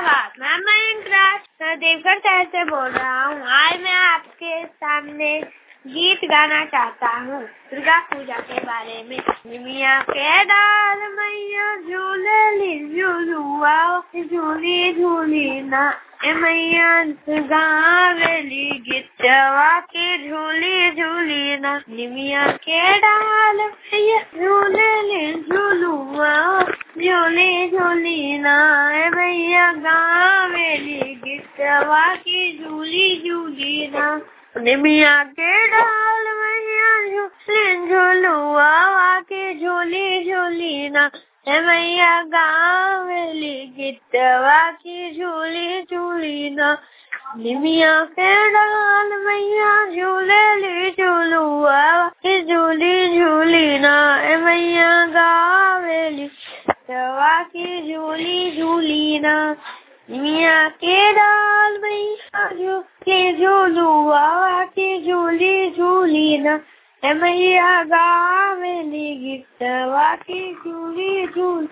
आवाज मैं मयंक राज मैं देवघर शहर से बोल रहा हूँ आज मैं आपके सामने गीत गाना चाहता हूँ दुर्गा पूजा के बारे में निमिया के डाल मैया झूले ली झूलुआ झूली झूली ना ए मैया गावेली गिटवा की झूली झूली ना निमिया के डाल मैया झूले ली झूलुआ झूली झूली ना ए मैया गावेली गिटवा की झूली झूली ना निमिया के डाल मैया झूली झूलुआ के झूली झूली ना हे मैया गावेली गिटवा की झूली झूली ना निमिया के डाल मैया झूले ली झूलुआ की झूली झूली ना हे मैया गावेली गिटवा की झूली झूली ना निमिया के डाल मैया झूले झूलुआ की झूली झूली ना हे मैया गावेली गिटवा की झूली झूली